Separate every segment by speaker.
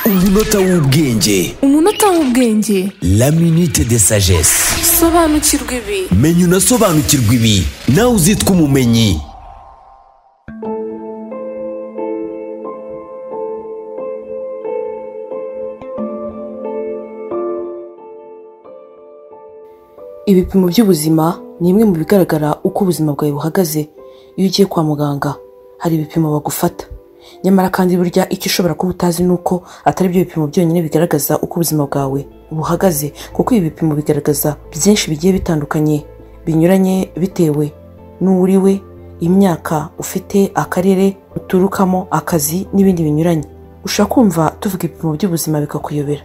Speaker 1: umunota w'ubwenge
Speaker 2: umunota w'ubwenge
Speaker 1: la minute de sagesse
Speaker 2: sobanukirwa ibi
Speaker 1: menya unasobanukirwe ibi nawe uzitwa umumenyi
Speaker 3: ibipimo by'ubuzima ni imwe mu bigaragara uko ubuzima bwawe buhagaze iyo ugiye kwa muganga hari ibipimo bagufata nyamara kandi burya icyo ushobora kuba utazi ni uko atari byo bipimo byonyine bigaragaza uko ubuzima bwawe buhagaze kuko ibi bipimo bigaragaza byinshi bigiye bitandukanye binyuranye bitewe n'uwo uri we imyaka ufite akarere uturukamo akazi n'ibindi binyuranye ushobora kumva tuvuga ibipimo by'ubuzima bikakuyobera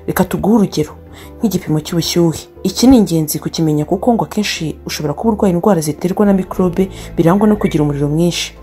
Speaker 3: reka tuguhe urugero nk'igipimo cy'ubushyuhe iki ni ingenzi kukimenya kuko ngo akenshi ushobora kuba urwaye indwara ziterwa na mikorobe birangwa no kugira umuriro mwinshi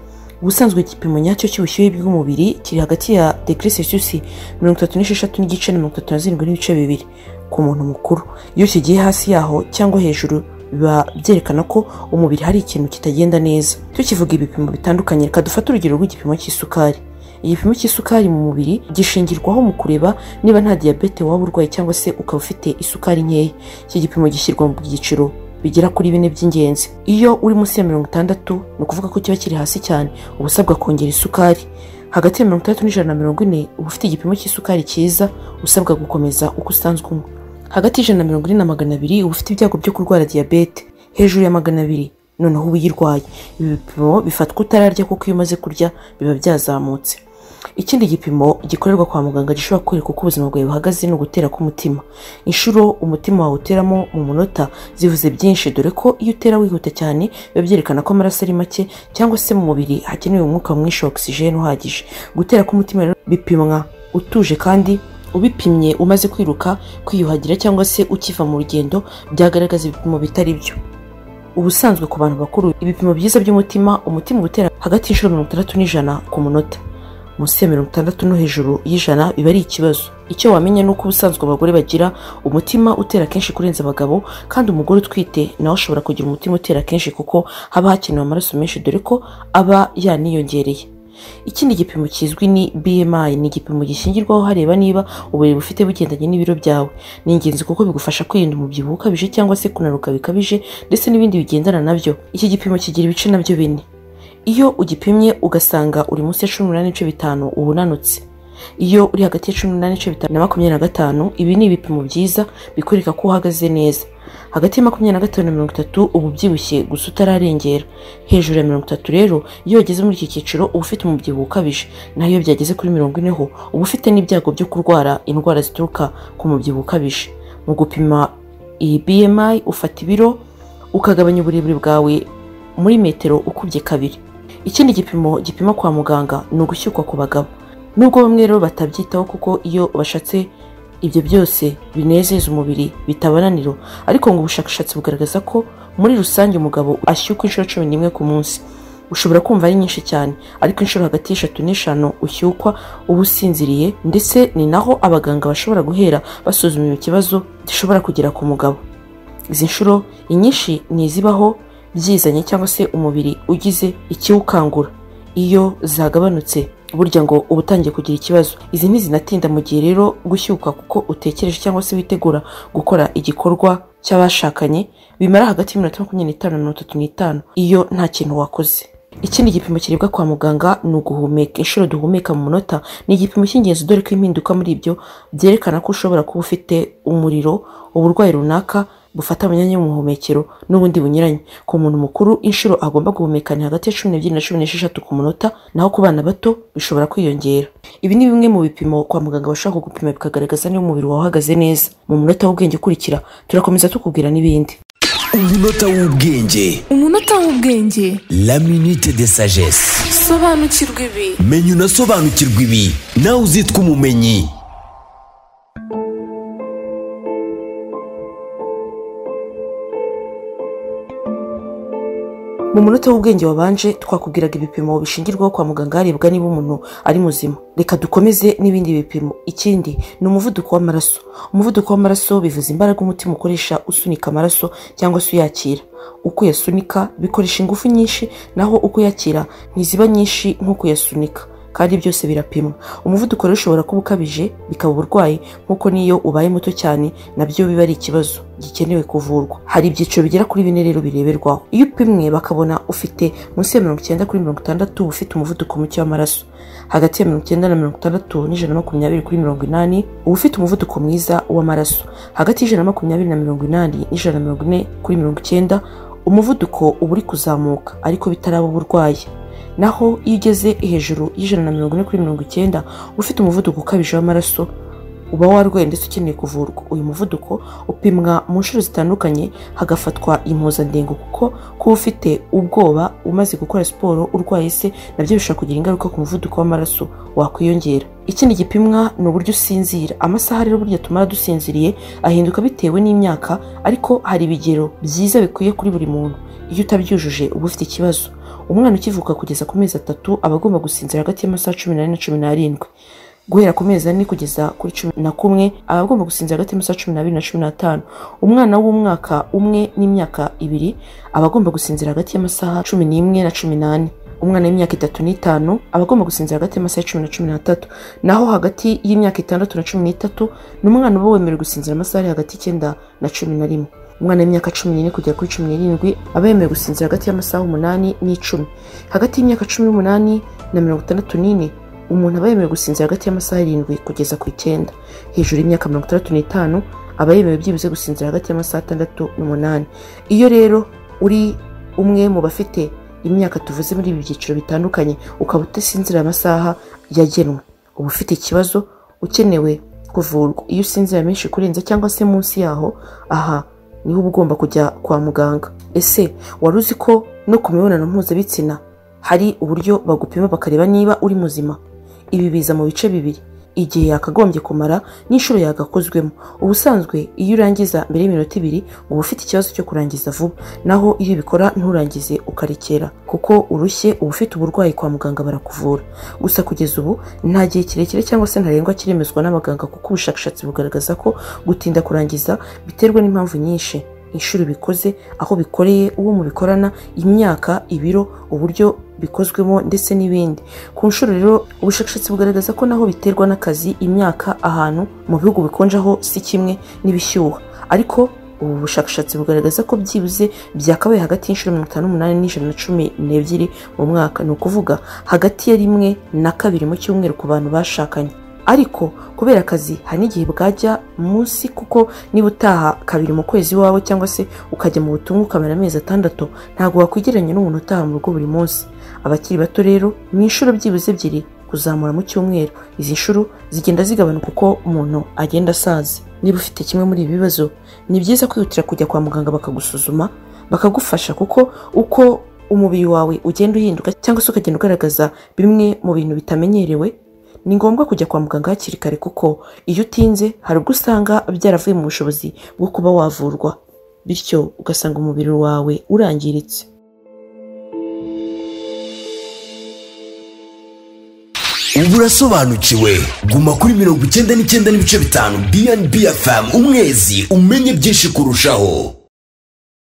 Speaker 3: ubusanzwe igipimo nyacyo cy'ubushyuhe bw'umubiri kiri hagati ya degere selisiyusi mirongo itatu n'esheshatu n'igice na mirongo itatu na zirindwi n'ibice bibiri ku muntu mukuru iyo kigiye hasi yaho cyangwa hejuru biba byerekana ko umubiri hari ikintu kitagenda neza tukivuga ibipimo bitandukanye reka dufate urugero rw'igipimo cy'isukari igipimo cy'isukari mu mubiri gishingirwaho mu kureba niba nta diyabete waba urwaye cyangwa se ukaba ufite isukari nkeya iki gipimo gishyirwa mu byiciro bigera kuri bine by'ingenzi iyo uri munsi ya mirongo itandatu ni ukuvuga ko kiba kiri hasi cyane uba usabwa kongera isukari hagati ya mirongo itandatu n'ijana na mirongo ine uba ufite igipimo cy'isukari cyiza usabwa gukomeza uko usanzwe unywa hagati y'ijana na mirongo ine na magana abiri uba ufite ibyago byo kurwara diyabete hejuru ya magana abiri noneho uyirwaye ibi bipimo bifatwa utararya kuko iyo umaze kurya biba byazamutse ikindi gipimo gikorerwa kwa muganga gishobora kwereka uko ubuzima bwawe buhagaze ni ugutera k'umutima inshuro umutima wawe uteramo mu munota zivuze byinshi dore ko iyo utera wihuta cyane biba byerekana ko amaraso ari make cyangwa se mu mubiri hakenewe umwuka mwinshi wa ogisijeni uhagije gutera k'umutima rero bipimwa utuje kandi ubipimye umaze kwiruka kwiyuhagira cyangwa se ukiva mu rugendo byagaragaza ibipimo bitari byo ubusanzwe ku bantu bakuru ibipimo byiza by'umutima umutima utera hagati y'inshuro mirongo itandatu n'ijana ku munota munsi ya mirongo itandatu no hejuru y'ijana biba ari ikibazo icyo wamenya ni uko ubusanzwe abagore bagira umutima utera kenshi kurenza abagabo kandi umugore utwite nawe ashobora kugira umutima utera kenshi kuko haba hakenewe amaraso menshi dore ko aba yaniyongereye ikindi gipimo kizwi ni bmi ni igipimo gishingirwaho hareba niba uburebure ufite bugendanye n'ibiro byawe ni ingenzi kuko bigufasha kwirinda umubyibuho ukabije cyangwa se kunanuka bikabije ndetse n'ibindi bigendana nabyo iki gipimo kigira ibice nabyo bine iyo ugipimye ugasanga uri munsi ya cumi n'umunani n'ibice bitanu uba unanutse iyo uri hagati ya cumi n'umunani n'ibice bitanu na makumyabiri na gatanu ibi ni ibipimo byiza bikwereka ko uhagaze neza hagati ya makumyabiri na gatanu na mirongo itatu uba ubyibushye gusa utararengera hejuru ya mirongo itatu rero iyo wageze muri iki cyiciro uba ufite umubyibuho ukabije naho iyo byageze kuri mirongo ine ho uba ufite n'ibyago byo kurwara indwara zituruka ku mubyibuho ukabije mu gupima iyi bmi ufata ibiro ukagabanya uburebure bwawe muri metero ukubye kabiri ikindi gipimo gipima kwa muganga ni ugushyukwa ku bagabo nubwo bamwe rero batabyitaho kuko iyo bashatse ibyo byose binezeza umubiri bitabananiro ariko ngo ubushakashatsi bugaragaza ko muri rusange umugabo ashyukwa inshuro cumi n'imwe ku munsi ushobora kumva ari nyinshi cyane ariko inshuro hagati y'eshatu n'eshanu ushyukwa uba usinziriye ndetse ni naho abaganga bashobora guhera basuzuma ikibazo gishobora kugera ku mugabo izi nshuro inyinshi ni izibaho byizanye cyangwa se umubiri ugize ikiwukangura iyo zagabanutse burya ngo uba utangiye kugira ikibazo izi ntizinatinda mu gihe rero gushyuka kuko utekereje cyangwa se witegura gukora igikorwa cy'abashakanye bimara hagati y'iminota makumyabiri n'itanu na mirongo itatu n'itanu iyo nta kintu wakoze ikindi gipimo kirebwa kwa muganga ni uguhumeka inshuro duhumeka mu munota ni igipimo cy'ingenzi dore ko impinduka muri ibyo byerekana ko ushobora kuba ufite umuriro uburwayi runaka bufata mu myanya y'umuhumekero n'ubundi bunyuranye ku muntu mukuru inshuro agomba guhumeka ni hagati ya cumi n'ebyiri na cumi n'esheshatu ku munota naho ku bana bato bishobora kwiyongera ibi ni bimwe mu bipimo kwa muganga bashaka gupima bikagaragaza niba umubiri wawe uhagaze neza mu munota w'ubwenge ukurikira turakomeza tukubwira n'ibindi
Speaker 1: umunota w'ubwenge
Speaker 2: umunota w'ubwenge
Speaker 1: la minute de sagesse
Speaker 2: sobanukirwa ibi
Speaker 1: menya unasobanukirwe ibi nawe uzitwa umumenyi
Speaker 3: mu munota w'ubwenge wabanje twakubwiraga ibipimo bishingirwaho kwa muganga harebwa niba umuntu ari muzima reka dukomeze n'ibindi bipimo ikindi ni umuvuduko w'amaraso umuvuduko w'amaraso bivuza imbaraga umutima ukoresha usunika amaraso cyangwa se uyakira uko uyasunika bikoresha ingufu nyinshi naho uko uyakira ntiziba nyinshi nk'uko uyasunika kandi byose birapimwa umuvuduko rero ushobora kuba ukabije bikaba uburwayi nk'uko n'iyo ubaye muto cyane nabyo biba ari ikibazo gikenewe kuvurwa hari ibyiciro bigera kuri bine rero bireberwaho iyo upimwe bakabona ufite munsi ya mirongo icyenda kuri mirongo itandatu ufite umuvuduko muke w'amaraso hagati ya mirongo icyenda na mirongo itandatu n'ijana na makumyabiri kuri mirongo inani uba ufite umuvuduko mwiza w'amaraso hagati y'ijana na makumyabiri na mirongo inani n'ijana na mirongo ine kuri mirongo icyenda umuvuduko uba uri kuzamuka ariko bitaraba uburwayi naho iyo ugeze hejuru y'ijana na mirongo ine kuri mirongo icyenda ufite umuvuduko ukabije w'amaraso uba warwaye ndetse ukeneye kuvurwa uyu muvuduko upimwa mu nshuro zitandukanye hagafatwa impuzandengo kuko kuba ufite ubwoba umaze gukora siporo urwaye se nabyo bishobora kugira ingaruka ku muvuduko w'amaraso wakwiyongera ikindi gipimwa ni uburyo usinzira amasaha rero burya tumara dusinziriye ahinduka bitewe n'imyaka ariko hari ibigero byiza bikwiye kuri buri muntu iyo utabyujuje uba ufite ikibazo umwana ukivuka kugeza ku mezi atatu aba agomba gusinzira hagati y'amasaha cumi n'ane na cumi n'arindwi guhera ku mezi ane kugeza kuri cumi na kumwe aba agomba gusinzira hagati y'amasaha cumi n'abiri na cumi n'atanu umwana w'umwaka umwe n'imyaka ibiri aba agomba gusinzira hagati y'amasaha cumi n'imwe na cumi n'ane umwana w'imyaka itatu n'itanu aba agomba gusinzira hagati y'amasaha cumi na cumi n'atatu naho hagati y'imyaka itandatu na cumi n'itatu ni umwana uba wemerewe gusinzira amasaha ari hagati y'icyenda na cumi na rimwe umwana w'imyaka cumi n'ine kugera kuri cumi n'irindwi aba yemerewe gusinzira hagati y'amasaha umunani n'icumi hagati y'imyaka cumi n'umunani na mirongo itandatu n'ine umuntu aba yemerewe gusinzira hagati y'amasaha arindwi kugeza ku icyenda hejuru y'imyaka mirongo itandatu n'itanu aba yemewe byibuze gusinzira hagati y'amasaha atandatu n'umunani iyo rero uri umwe mu bafite imyaka tuvuze muri ibi byiciro bitandukanye ukaba udasinzira amasaha yagenwe uba ufite ikibazo ukenewe kuvurwa iyo usinzira menshi kurenza cyangwa se munsi yaho aha niho uba ugomba kujya kwa muganga ese wari uzi ko no ku mibonano mpuzabitsina hari uburyo bagupima bakareba niba uri muzima ibi biza mu bice bibiri igihe yakagombye kumara n'inshuro yagakozwemo ubusanzwe iyo urangiza mbere y'iminota ibiri uba ufite ikibazo cyo kurangiza vuba naho iyo ubikora nturangize ukarekera kuko urushye uba ufite uburwayi kwa muganga barakuvura gusa kugeza ubu nta gihe kirekire cyangwa se ntarengwa kiremezwa n'abaganga kuko ubushakashatsi bugaragaza ko gutinda kurangiza biterwa n'impamvu nyinshi inshuro bikoze aho bikoreye uwo mubikorana imyaka ibiro uburyo bikozwemo ndetse n'ibindi ku nshuro rero ubushakashatsi bugaragaza ko naho biterwa n'akazi imyaka ahantu mu bihugu bikonjaho si kimwe n'ibishyuha ariko ubu bushakashatsi bugaragaza ko byibuze byakabaye hagati y'inshuro mirongo itanu n'umunani n'ijana na cumi n'ebyiri mu mwaka ni ukuvuga hagati ya rimwe na kabiri mu cyumweru ku bantu bashakanye ariko kubera akazi hari n'igihe bwajya munsi kuko niba utaha kabiri mu kwezi iwawe cyangwa se ukajya mu butumwa ukamara amezi atandatu ntabwo wakwigeranya n'umuntu utaha mu rugo buri munsi abakiri bato rero ni inshuro byibuze ebyiri kuzamura mu cyumweru izi nshuro zigenda zigabanuka uko umuntu agenda asaza niba ufite kimwe muri ibi bibazo ni byiza kwihutira kujya kwa muganga bakagusuzuma bakagufasha kuko uko umubiri wawe ugenda uhinduka cyangwa se ukagenda ugaragaza bimwe mu bintu bitamenyerewe ni ngombwa kujya kwa muganga hakiri kare kuko iyo utinze hari ubwo usanga byaravuye mu bushobozi bwo kuba wavurwa bityo ugasanga umubiri wawe urangiritse
Speaker 1: ubu urasobanukiwe guma kuri mirongo icyenda n'icyenda n'ibice bitanu bnb fm umwezi umenye byinshi kurushaho